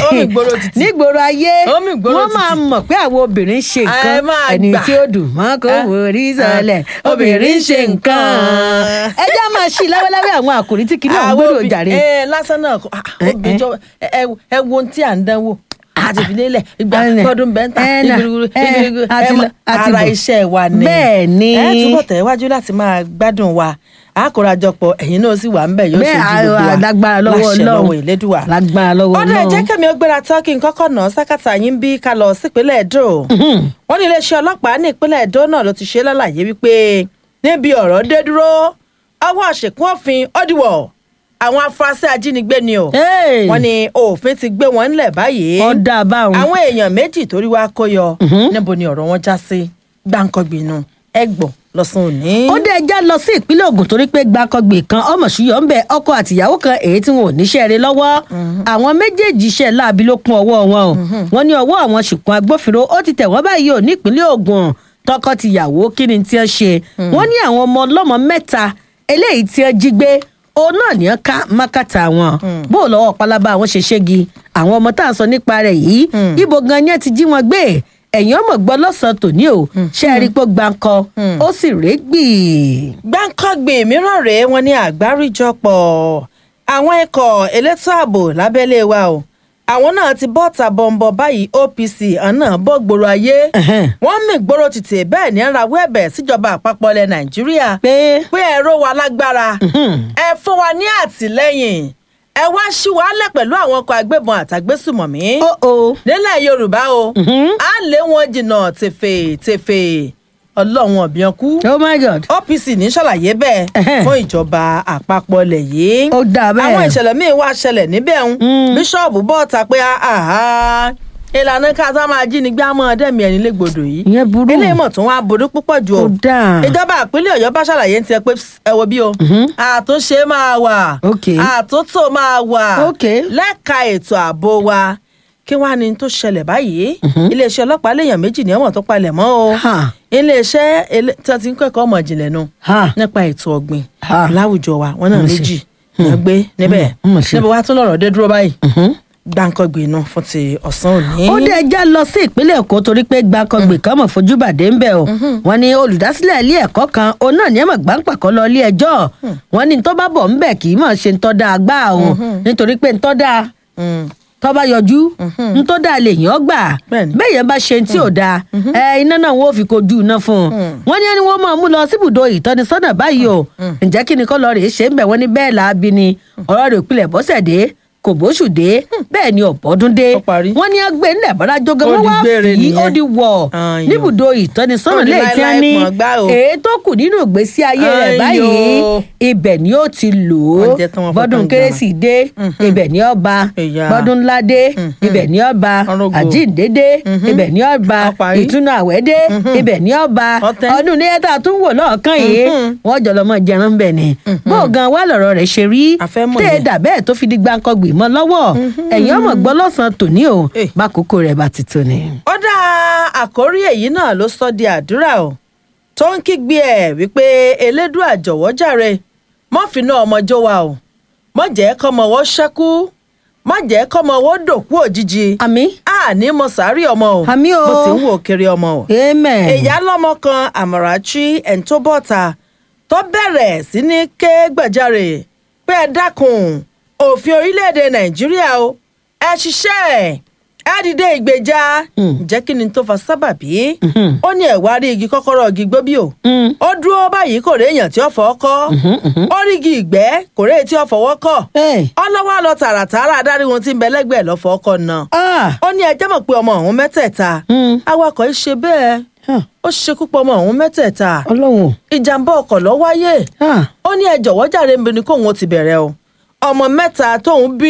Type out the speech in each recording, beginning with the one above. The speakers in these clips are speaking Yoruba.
ó mì gbòòrò títì. nígboro ayé Ó mì gbòòrò wọ́n máa títì. mọ̀ pé àwọn obìnrin ṣe Ẹ nǹkan máa ẹni gbà. tí ó dùn mọ́ kó Ah. wò rí sọlẹ̀ Ah. obìnrin ṣe nǹkan nǹkan. ẹ já máa ṣí láwẹ́láwẹ́ àwọn àkòrí tí kìnìún Àwọn gbèrò obì- jàre. ẹ lásán náà kọ, ah, Eh, obìnrin eh. jọ ẹ ẹ- ẹ wo ohun tí à ń dánwò àti ìfilélẹ̀ ìgbà Ẹ nà. tọdún bẹ́ńtà Ẹ nà. ìgbìrìgbìrì Ẹ, ìgbìrìgbìrì àti ẹ lọ, mọ- àti ara bọ̀. iṣẹ́ wa ni Bẹ́ẹ̀ ni. ẹ túbọ̀ tẹ̀wájú láti máa gbádùn wa àkórajọpọ̀ ẹ̀yin náà sì wà ń bẹ̀ yóò bẹ́ẹ̀ ṣojú gbogbo wa a- lágbára lọ́wọ́ láṣẹ ọlọ́run lọ́wọ́ ìlédùwà lágbára lọ́wọ́ ọdún ẹ̀jẹ̀ ọlọ́run. kẹ́mi ó gbéra tán kí n kọ́kọ́ nà sákàtà yín bí ká lọ sípínlẹ̀ Èdó wọ́n ní iléeṣẹ́ ọlọ́pàá ní ìpínlẹ̀ Èdó náà ló ti ṣe lálàyé wípé níbi ọ̀rọ̀ dé dúró ọwọ́ àṣekún òfin ọdíwọ̀ àwọn afurasí ajínigbé ni o Hey. wọ́n ní òfin ti gbé wọn ńlẹ̀ báyìí ọ̀dà báwọn. àwọn èèyàn méjì torí wá kó yọ níbo ni ọ̀rọ̀ wọn já sí gbàǹkangbìnú ẹgbọ̀n lọ́sàn òní. ó dé ẹja lọ sí ìpínlẹ̀ Ògùn torí pé gbàkọgbè kan ọmọ ṣùyọ̀ ń bẹ ọkọ àtìyàwó kan èyí tí wọn ò níṣẹ́ rẹ̀ lọ́wọ́ àwọn méjèèjì iṣẹ́ láabi ló kún ọwọ́ wọn o wọ́n ní ọwọ́ àwọn ṣìkún agbófinró ó ti tẹ̀ wọ́n báyìí ò nípínlẹ̀ Ògùn tọkọ-tìyàwó kí ni tí wọ́n ṣe wọ́n ní àwọn ọmọ ọlọ́mọ mẹ́ta eléyìí tí wọ́n jí gbé òun náà ní ọ́n ká mákàtà wọn bó o lọ́wọ́ pálábá àwọn ṣe ṣégi àwọn ọmọ tá à ń sọ nípa rẹ̀ yìí ibo gan ni ẹ ti jí wọn gbé ẹ̀yìn ọmọ gbọ́ lọ́sàn-án tòní o ṣe é rí i pé gbáǹkọ ó sì régbì. gbáǹkọ́gbè mìíràn rèé wọn ní àgbáríjọpọ̀ àwọn ikọ̀ elétò ààbò lábẹ́lé wa o àwọn náà ti bọ́ ta bọ̀m̀bọ̀ báyìí OPC àná bọ́ gbòòrò ayé Ẹ̀hẹ́n. wọ́n mì gbòòrò tètè bẹ́ẹ̀ ní rawọ́ ẹ̀bẹ̀ síjọba àpapọ̀ ilẹ̀ Nàìjíríà pé pé ẹ̀rọ wa lágbára ẹ fún wa ní àtìlẹ́yìn ẹ wá sí wàhálẹ̀ pẹ̀lú àwọn ọkọ̀ agbébọn àtàgbésùmọ̀mí ó o nílẹ̀ Yorùbá o á lé wọn jìnnà tèfètèfè ọlọ́run ọ̀bìàn kú oh my god OPC ní ṣàlàyé bẹ́ẹ̀ Ẹhẹ́n. fún ìjọba àpapọ̀ ilẹ̀ yìí. ó dáa bẹ́ẹ̀. àwọn ìṣẹ̀lẹ̀ míì wá ṣẹlẹ̀ níbẹ̀ ń. Mm. bíṣọ̀bù bọ́ ta pé àhá ìlànà ká tá máa jí ni gbé àmọ́ ọ̀dẹ́mi ẹni légbodò yìí. ìyẹn burú ilé ìmọ̀ tó wá burú púpọ̀ jù o. ó dáa ìjọba ìpínlẹ̀ ọ̀yọ́ bá ṣàlàyé ti ẹ pé "Psst, ẹ wo bí o. àtúnṣe máa wà. Ok. àtúntò máa wà. Ok. lẹ́ka ètò ààbò wa kí wàá ní tó ṣẹlẹ̀ báyìí. iléeṣẹ́ ọlọ́pàá léèyàn méjì ní ẹ̀wọ̀n tó palẹ̀ mọ́ o. Ha. iléeṣẹ́ ele- tí wọ́n ti ń kẹ́kọ̀ọ́ ọmọ ìjìnlẹ̀ nu Ha. nípa ètò ọ̀gbìn Ha. láwùjọ wa wọn náà Mo ṣe. méjì ní gbé níbẹ̀ Mm, mo ṣe. níbo wàá tún lọ́rọ̀ dé dúró báyìí gbàǹkangbè inú fún ti ọ̀sán òní. ó dé ẹja lọ sí ìpínlẹ̀ èkó torí pé gbàkọgbè kan mọ̀ fojú bàdé ń bẹ̀ o wọ́n ní olùdásílẹ̀ ilé ẹ̀kọ́ kan òun náà ní ẹ̀mọ̀ gbàǹpàkọ́ lọ ilé ẹjọ́ wọ́n ní tó bá bọ̀ ń bẹ̀ kì í mọ̀ ṣe ń tọ́ da gbá o nítorí pé ń tọ́ da Mm. tó bá yọjú ń tó dáa lè yàn ọ́ gbà Bẹ́ẹ̀ni. bẹ́ẹ̀ yẹn bá ṣe tí ò dáa ẹ iná náà wọ́n ò fi kojú iná fún un wọ́n ní ẹni wọ́n máa mú lọ síbùdó ìtọ́nisọ́nà báyìí o ǹjẹ́ kí ni kọ́ lọ rèé ṣe ń bẹ̀ wọ́n ní bẹ́ẹ̀ làábi ni ọ̀rọ̀ rẹ̀ òpilẹ̀ bọ́sẹ̀ dé kò bóṣù dé bẹ́ẹ̀ ni ọ̀bọ́dún dé Ó parí. wọ́n ní ẹgbẹ́ ńlẹ̀ bọ́lá jogan Ó wọ́n di wá gbére fi nìyẹn. ó di wọ̀ Ayò. níbùdó ìtọ́nisọ́nà Ó di lẹ́yìn tí wọ́n ní láíláí pọ̀n gbá o. èyí tó kù nínú ìgbésí ayé rẹ̀ Ayò. báyìí ibẹ̀ ni ó ti lò ó Wọ́n jẹ́ tán wọ́n fọ́ bọ́dún tán kérésì dé ibẹ̀ ni ọba Ẹ̀yà. bọ́dún ńlá dé ibẹ̀ ni ọba Ọ̀rọ̀gọ̀. àjíǹde dé ibẹ̀ ni ọba Ó parí. ìtúnu àwẹ̀ dé ibẹ̀ ni ọba Ọ̀tẹ̀. ọdún níyẹn tá a tún wò lọ́ọ̀kan yìí wọ́n jọ lọ́mọ jẹran bẹ̀ ni bó gan wá lọ̀rọ̀ rẹ̀ ṣe rí A fẹ́ mọ̀ tẹ́ ẹ yẹn. dà bẹ́ẹ̀ tó fi di gbàǹkangbì mọ́ lọ́wọ́ ẹ̀yin ọmọ gbọ́ lọ́sàn-án tòní o Eh. bákòókò rẹ̀ bá ti tó ni. ó dá àkórí èyí náà ló sọ di àdúrà o tó ń kígbe ẹ̀ wípé elédùà jọ̀wọ́ jàre mọ́ fínà ọmọjọ́ wa o mọ́ jẹ́ kọ́mọwọ́ ṣẹ́kú mọ́ jẹ́ kọ́mọwọ́ dòkú òjijì àmì àní mo sàárì ọmọ o Àmì o. bó ti ń wò kiri ọmọ o amen. ìyá lọ́mọ kan àmọ̀ràchí ẹ̀ńtóbọ̀tà tó bẹ̀rẹ̀ sí ní ké gbàjarè pé ẹ dákun òfin orílẹ̀-èdè nàìjíríà o ẹ ṣiṣẹ́ ẹ dìde ìgbèjà ǹjẹ́ kí ni tó fa sábàbí ó ní ẹ̀wá rí igi kọ́kọ́rọ́ igi gbóbí o Mm. ó dúró báyìí kò rí èèyàn tí ó fọwọ́ kọ́ ó rí igi ìgbẹ́ kò rí èyí tí ó fọwọ́ kọ́ Hey. ọlọ́wọ́ lọ tààràtààrà adarí wọn tí ń bẹ lẹ́gbẹ̀ẹ́ lọ́fọ̀ọ́ kọ́ náà Ah. ó ní ẹjẹ́ mọ̀ pé ọmọ ọ̀hún mẹ́tẹ̀ẹ̀ta Mm. awakọ̀ yìí ṣe bẹ́ẹ̀ Huh. ó ṣekú pa ọmọ ọ̀hún mẹ́tẹ̀ẹ̀ta ọlọ́run ìjàmbá ọkọ̀ ló wáyé Ah. ó ní ẹ jọ̀wọ́ jàre ń bi ni kóun ó ti bẹ̀rẹ̀ o ọmọ mẹ́ta tóun bí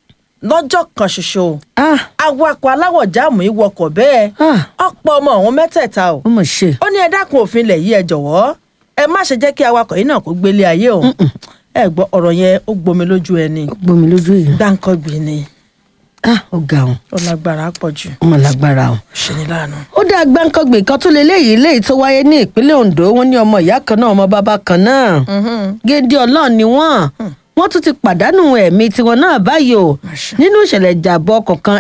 lọ́jọ́ kan ṣoṣo Ah. awakọ̀ aláwọ̀ jáàmù yìí wọkọ̀ bẹ́ẹ̀ Ah. ọ̀pọ̀ ọmọ ọ̀hún mẹ́tẹ̀ẹ̀ta o ó mọ̀ ṣe. ó ní ẹ dákun òfin ilẹ̀ yìí ẹ jọ̀wọ́ ẹ má ṣe jẹ́ kí awakọ̀ yìí náà kó gbélé ayé o ẹ gbọ́ ọ̀rọ̀ yẹn ó gbomi lójú ẹni ó gbomi lójú yìí. dáńkọ́gbìn ni Ah, ó ga òun ó lágbára pọ̀ jù ó mọ̀ lágbára o. ṣe ni láàánú. ó dá gbáǹkọ́gbè kan tó lé léyìí léyìí tó wáyé ní ìpínlẹ̀ Ondo wọ́n ní ọmọ ìyá kan náà ọmọ bàbá kan náà géńdé ọlọ́run ni wọ́n wọ́n tún ti pàdánù ẹ̀mí tiwọn náà báyìí o Àṣà. nínú ìṣẹ̀lẹ̀ ìjàmbá ọkọ̀ kan